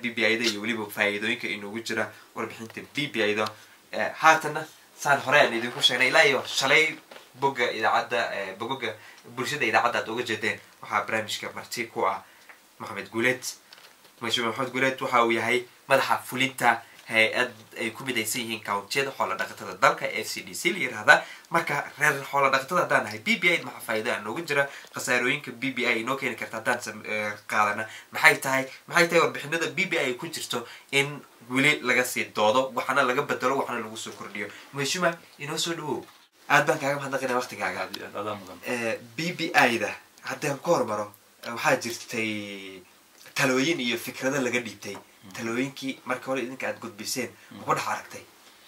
b b i da iyo weliba faa'iidooyinka inoogu jira warbixinta b b i da haatanna saan hore aan idinku sheegnay ilaa iyo shalay bogga idaacadda bogoga bulshada idaacadda aad uga jeedeen waxaa barnaamijka marti ku ah maxamed guuleed mashuu maxamed guuleed waxa uu yahay madaxa fulinta hay-ad ay ku midaysan yihiin countiyada xoola dhaqatada dalka f c d c la yirahda marka reer xoola dhaqatada haddaan nahay b b i maxaa faa'iida nooga jira khasaarooyinka b b i inoo keeni karta haddaan qaadana maxay tahay maxay tahay warbixinada b b i ku jirto in weli laga sii doodo waxana laga bedelo waxana lagu soo kordhiyo mashuma inoo soo dhawow aad baan kaaga mahadnaqina waktigaaga b b i da haddaan ku hormaro waxaa jirtay talooyin iyo fikrado laga dhiibtay talooyinkii marka hore idinka aada gudbiseen ma ku dhex aragtay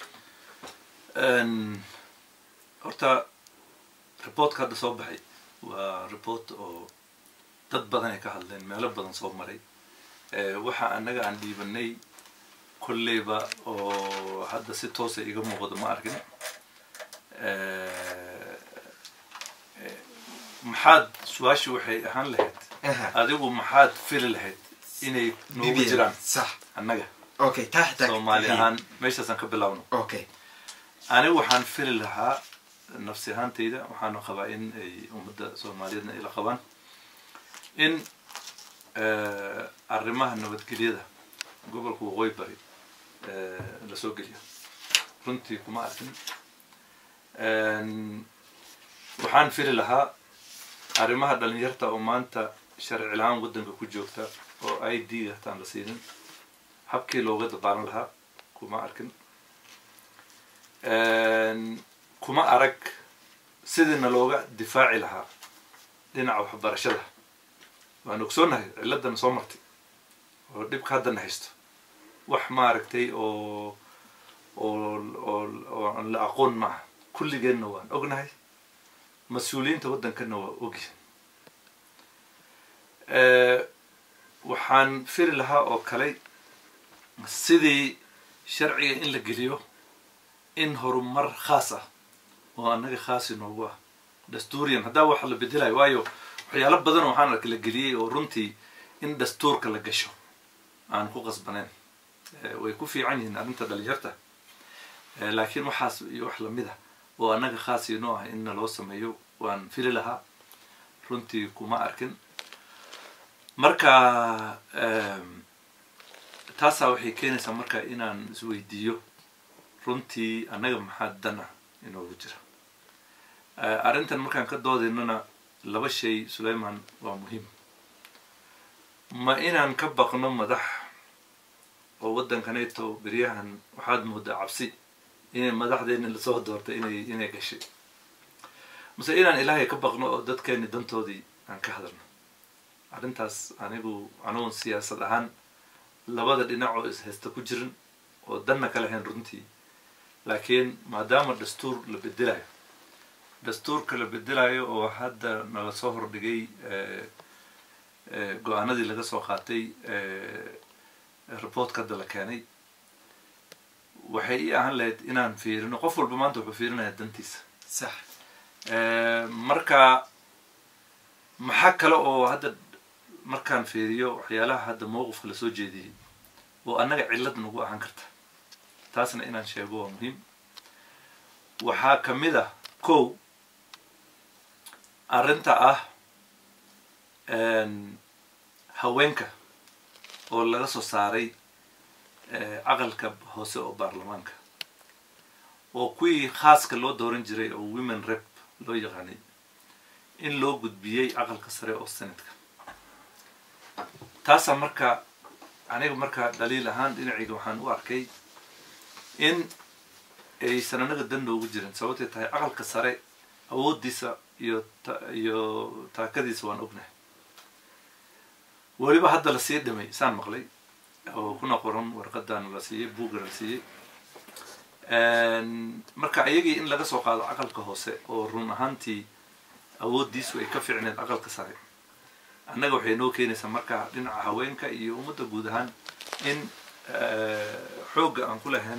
horta reportka hadda soo baxay waa report oo dad badan ay ka hadleen meelo badan soo maray waxa annaga aan dhiibanay kolleyba oo hadda si toosa iga muuqdo ma arkin maxaad su-aashii waxay ahaan lahayd adigu maxaad fili lahayd inay noogu jiraan sax annaga okay taa xitaa soomaali ahaan meeshaasaan ka bilaawno okay anigu waxaan fili lahaa nafsi ahaantayda waxaana qabaa in ay ummadda soomaaliyeedna ila qabaan in arrimaha nabadgelyada gobolka waqooyi bari la soo geliyo runtii kuma arkin waxaan fili lahaa arrimaha dhalinyarta oo maanta sharci la-aan waddanka ku joogta oo i d hataan la siinin habkii looga dabaalan lahaa kuma arkin kuma arag sidiina looga difaaci lahaa dhinaca waxbarashada waan ogsoonahay ciladana soo martay oo dhibka haddana haysto wax maaragtay oo oo oo oo aan la aqoon maaha kulligeenna waan ognahay mas-uuliyiinta waddankana waa ogyihin waxaan firi lahaa oo kale sidii sharciga in la geliyo in horumar khaas ah oo annaga khaasi noogu ah dastuuriyan haddaa waxa la bedelayo waayo waxyaalo badan waxaan arka la geliyey oo runtii in dastuurka la gasho aan ku qasbaneyn way ku fiican yihiin arrinta dhalinyarta laakiin waxaas iyo wax lamid ah oo annaga khaas inoo ah in naloo sameeyo waan fili lahaa runtii kuma arkin marka taasaa waxay keenaysaa marka inaan isweydiiyo runtii annaga maxaa dana inoogu jira arrintan markaan ka doodaynana laba shay sulayman waa muhiim ma inaan ka baqno madax oo waddankaneeto beryahan waxaad moodaa cabsi inay madaxdeeni lasoo doortay inay inay gashay mase inaan ilaahay ka baqno oo dadkeeni dantoodii aan ka hadalno arrintaas anigu anugun siyaasad ahaan labada dhinac oo ishaysta ku jirin oo danna ka lahayn runtii laakiin maadaama dastuur la bedelayo dastuurka la bedelayo oo hadda nala soo hordhigay go-aanadii laga soo qaatay reportka hadda la keenay waxay ii ahaan lahayd inaan fiirino qof walba maanta wuxuu fiirinaya dantiisa sax marka maxaa kale oo hadda markaan fiiriyo waxyaalaha hadda mowqifka lasoo jeediyey oo annaga cillad nagu ahaan karta taasna inaan sheego waa muhiim waxaa ka mid ah kow arrinta ah haweenka oo laga soo saaray caqalka hoose oo baarlamaanka oo kuwii khaaska loo dooran jiray oo women rep loo yaqaanay in loo gudbiyey caqalka sare oo senatka taasaa marka aniga markaa dhaliil ahaan dhinacayga waxaan u arkay in aysan anaga dan noogu jirin sababtay tahay caqalka sare awooddiisa iyo iyo taakadiisa waan ognahay weliba hadda la sii dhimay saan maqlay oo kuna qoran warqadana la siiyey buugana la siiyey marka iyagii in laga soo qaado caqalka hoose oo run ahaantii awooddiisu ay ka ficneed caqalka sare annaga waxay noo keenaysaa marka dhinaca haweenka iyo ummadda guud ahaan in xoogga aan ku lahayn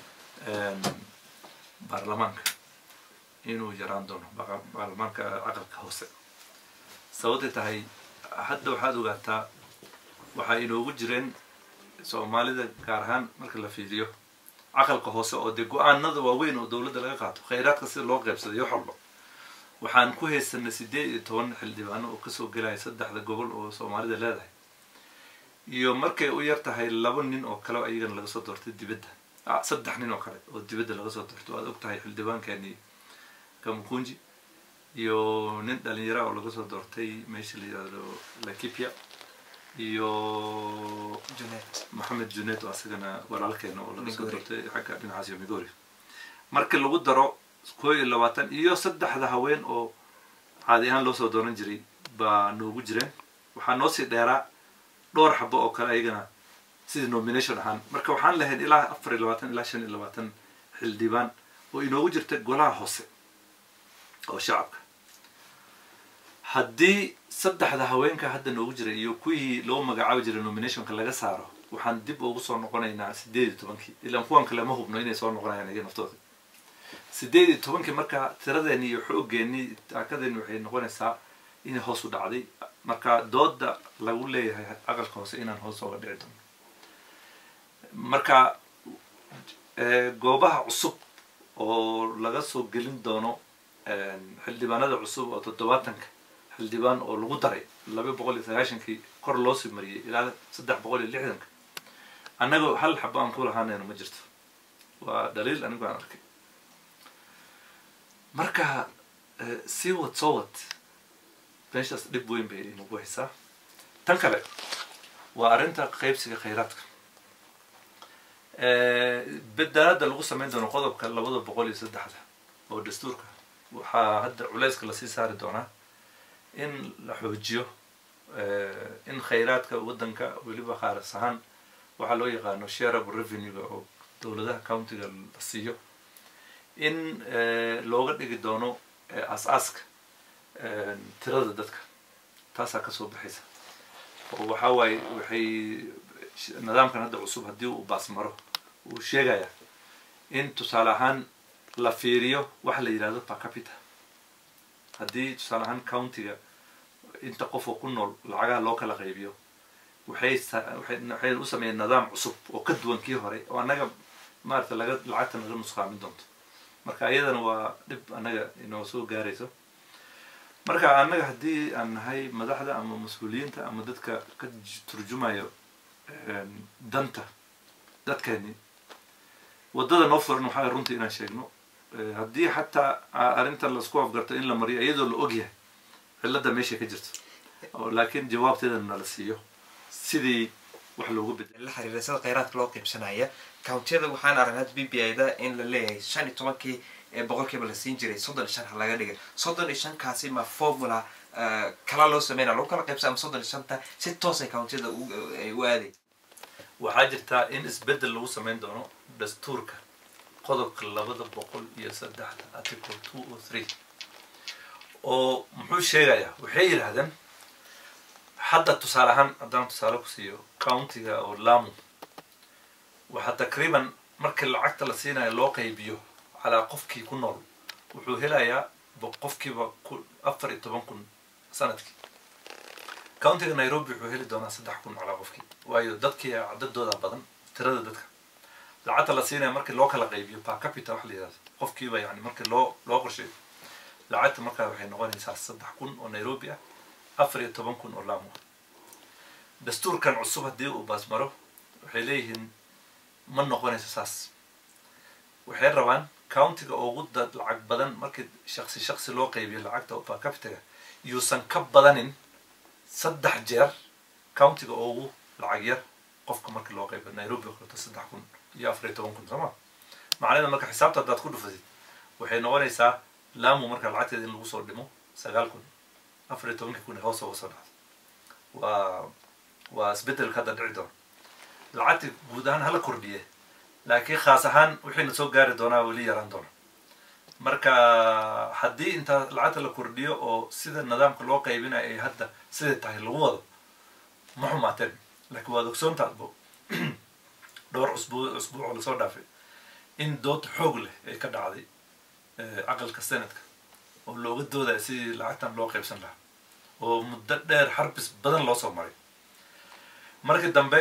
baarlamaanka inuu yaraan doono baarlamaanka caqalka hoose sababtay tahay hadda waxaad ogaataa waxaa inoogu jireen soomaalida gaar ahaan marka la fiiriyo caqalka hoose oo dee go-aanada waaweyn oo dowladda laga qaato khayraadka sida loo qaybsaday wax walba waxaan ku haysanay sideed iyo toban xildhibaano oo kasoo gelaya saddexda gobol oo soomaalida leedahay iyo markay u yar tahay laba nin oo kale ayagana laga soo doortay dibadda saddex nin oo kale oo dibadda laga soo doortay waad og tahay xildhibaankani kamukunji iyo nin dhalinyara oo laga soo doortay meesha la yihahdo lakipia iyo junet maxamed junet oo asagana walaalkeena oo laga soo Migori. doortay xagga dhinacaas iyo migori markii lagu daro koo iyo labaatan iyo saddexda haween oo caadi ahaan loo soo dooran jiray baa noogu jireen waxaa noo sii dheeraa dhowr xabo oo kale ayagana sidii nomination ahaan marka waxaan lahayn ilaa afar iyo labaatan ilaa shan iyo labaatan xildhibaan oo inoogu jirta golaha hoose oo shacabka haddii saddexda haweenka hadda noogu jira iyo kuwii loo magacaabi jiray nominationka laga saaro waxaan dib ugu soo noqonaynaa sideed iyo tobankii ilaan kuwan kale ma hubno inay soo noqonayaan iyaga naftooda sideed iyo tobankii marka tiradeeni iyo xoogeeni taakadeeni waxay noqonaysaa inay hoos u dhacday marka dooda lagu leeyahay aqalka hoose inaan hoos ooga dhici doono marka eh, goobaha cusub oo laga soo gelin doono xildhibaanada cusub oo toddobaatanka xildhibaan oo lagu daray laba boqol iyo sagaashankii kor loo sii mariyey ilaa saddex boqol iyo lixdanka annaga hal xabo aan ku lahaanayno ma jirto waa dhaliil anigu aan arkay marka eh, sii wad soo wad meeshaas dhib weyn bay inagu haysaa tan kale waa arrinta qaybsiga khayraadka bedelada lagu samayn doono qodobka labada boqol iyo saddexda oo dastuurka waxaa hadda culayska lasii saari doonaa in la xoojiyo in khayraadka waddanka weliba khaaras ahaan waxaa loo yaqaano sharable revenue-ga oo dowladaha countiga la siiyo in looga dhigi doono as-aaska tirada dadka taasaa kasoo baxaysa oo waxaa waaye waxay nidaamkan hadda cusub haddii uu baasmaro uu sheegaya in tusaale ahaan la fiiriyo waxa la yidhahdo per capita haddii tusaale ahaan countiga inta qof oo ku nool lacagaha loo kala qaybiyo waxay waxay u sameeyeen nidaam cusub oo ka duwan kii hore oo annaga maarata laga lacagta naga nusqaamin doonto marka iyadana waa dhib annaga inoo soo gaarayso marka annaga haddii aan nahay madaxda ama mas-uuliyiinta ama dadka ka turjumayo danta dadkeeni waddada noo furan waxaa runtii inaan sheegno haddii xataa arrintan laisku afgarto in la mariyo iyadoo la ogyahay cilladda meesha ka jirto laakiin jawaabteeda nala siiyo sidii wax loogu bedel la xiriira sida kheyraadka loo qiibsanaya countiyada waxaan aragnaa b b i da in la leeyahay shan iyo tobankii ee boqolkiiba la siin jiray soddon iyo shan ha laga dhigay soddon iyo shankaasi ma formula kala loo sameynaya lagu kala qaybsa ama soddon iyo shanta si toosay countiyada ay u aaday waxaa jirtaa in isbeddel lagu samayn doono dastuurka qodobka labada boqol iyo saddexda article two o three oo muxuu sheegayaa waxay yidhaahdeen hadda tusaale ahaan haddaan tusaale ku siiyo countiga oo lamu waxaa takriiban markii lacagta la siinayo loo qaybiyo calaa qofkii ku nool wuxuu helayaa qofkiiba afar iyo toban kun sanadkii countiga nairobi wuxuu heli doonaa saddex kun calaa qofkii waayo dadkii cadadooda badan tirada dadka lacagta la siinaya markii loo kala qaybiyo per capita wax la yidhahdo qofkiiba yani markii loo loo qorsheeyo lacagta markaa waxay noqonaysaa saddex kun oo nairobi ah afar iyo toban kun oo lamu ah dastuurkan cusub haddii uu baasmaro waxay leeyihiin ma noqonayso saas waxay rabaan countiga ugu dad lacag badan markii shaksi shaksi loo qaybiyo lacagta per capitaga yuusan ka badanin saddex jeer countiga ugu lacag yar qofka markii loo qaybiyo nairobi oo kaleto saddex kun iyo afar iyo toban kun sooma macnaheeda marka xisaabta haddaad ku dhufatid waxay noqonaysaa lamu marka lacagteeda in lagu soo dhimo sagaal kun afar iyo tobankii kun ee hoos uga soo dhacda waa waa isbeddelka hadda dhici doona lacagta guud ahaan hala kordhiye laakiin khaas ahaan wixiina soo gaari doonaa weli yaraan doona marka haddii intaa lacagta la kordhiyo oo sida nidaamka loo qaybinayo ay hadda siday tahay lagu wado ma xumaateen laakiin waad ogsoontaadbo dhowr cusbuu cusbuuc oo lasoo dhaafay in dood xoog leh ay ka dhacday aqalka senadka oo looga doodaya sidii lacagtan loo qaybsan lahaa oo muddo dheer xarbis badan loo soo maray markii dambe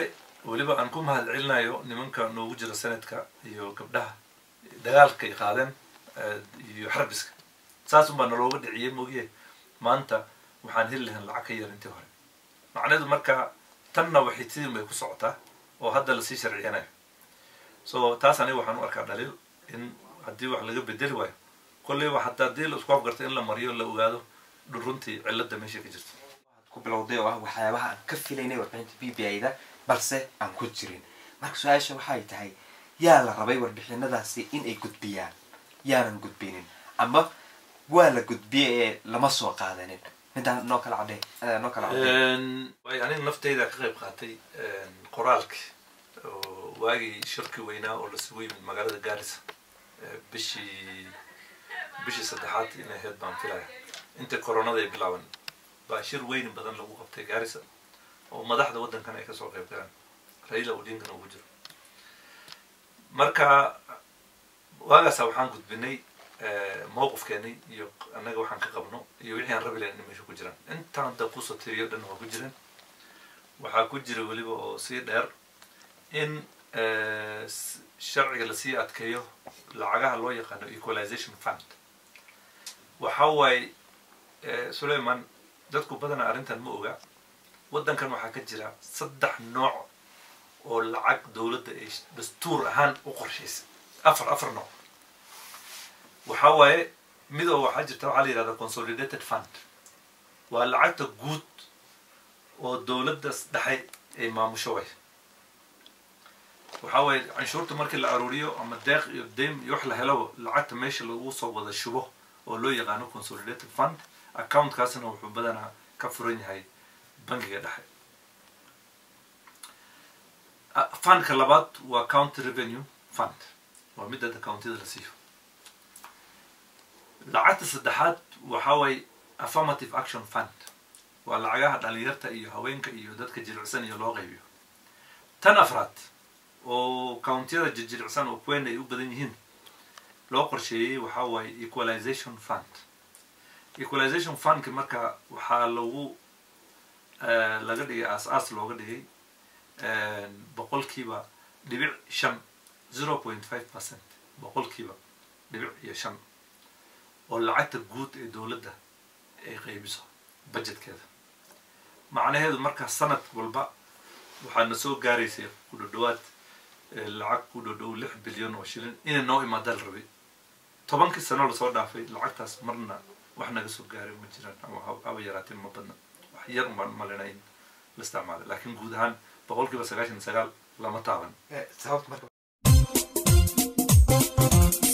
weliba aan ku mahad celinayo nimanka noogu jira sanadka iyo gabdhaha dagaalka ay qaadeen iyo xarbiska saas unbaa nalooga dhiciyey moogiye maanta waxaan heli lahayn lacag ka yar intii hore macnaheedu marka tanna waxay sidin bay ku socotaa oo hadda lasii sharciyanayo so taas aniga waxaan u arkaa dhaliil in haddii wax laga bedeli waayo kolleyba hataa haddii la isku afgarto in la mariyo la ogaado runtii cilada meesha ka jirto ku bilowday oo ah waxyaabaha aan ka filaynay warbixinta b b i da balse aan ku jirin marka su-aasha waxay tahay yaa la rabay warbixinadaasi in ay gudbiyaan yaanan gudbinin ama waa la gudbiyey ee lama soo qaadanin middaa noo kala cadhe noo kala cadhe way aniga nafteyda ka qayb qaatay qoraalki oo waagii shirki weynaa oo lasugu yimid magaalada gaarisa bishii bishii saddexaad inay ahayd baan filaya inta coronada ay bilaaban baa shir weyn badan lagu qabtay gaarisa oo madaxda waddankan ay kasoo qayb galaan raila odinkan ugu jiro marka waagaasa waxaan gudbinay mowqifkeeni iyo annaga waxaan ka qabno iyo wixii aan rabi lahayn in meesha ku jiraan intaan hadda kusoo tiriyo dhan waa ku jireen waxaa ku jira weliba oo sii dheer in sharciga lasii adkeeyo lacagaha loo yaqaano equalization fund waxa waaye sulayman dadku badanaa arrintan ma oga waddankan waxaa ka jira saddex nooc oo lacag dowladda ay dastuur ahaan u qorshaysay afar afar nooc waxa waaye midoo waxaa jirta waxaa la yihahda consolidated fund waa lacagta guud oo dowladda dhexe ay maamusho way waxa waaye canshuurta markii la aruuriyo ama deeq iyo daym iyo wax la helaba lacagta meesha lagu soo wada shubo oo loo yaqaano consolidated fund accountkaasna wuxuu badanaa ka furan yahay bangiga dhexe fundka labaad waa county revenue fund waa mid hadda countida la siiyo lacagta saddexaad waxa waaye affirmative action fund waa lacagaha dhalinyarta iyo haweenka iyo dadka jilicsan iyo loo qaybiyo tan afraad oo countiyada jijilicsan oo kuweena ay u badan yihiin loo qorsheeyey waxa waaye equalization fund equalization fundka marka waxaa lagu laga dhigay aas-aas looga dhigay boqolkiiba dhibic shan zero point five percent boqolkiiba dhibic iyo shan oo lacagta guud ee dowladda ay qaybiso budgetkeeda macnaheedu marka sanad walba waxaana soo gaaraysay ku dhodhowaad lacag ku dhodhow lix bilyan oo shilin inay noo imaadaan rabay tobankii sano lasoo dhaafay lacagtaas marna wax naga soo gaaray ma jiraan ama haba yaraatee ma badna wax yar umbaan malina in la isticmaalay laakiin guud ahaan boqolkiiba sagaashan sagaal lama taaban sababta marka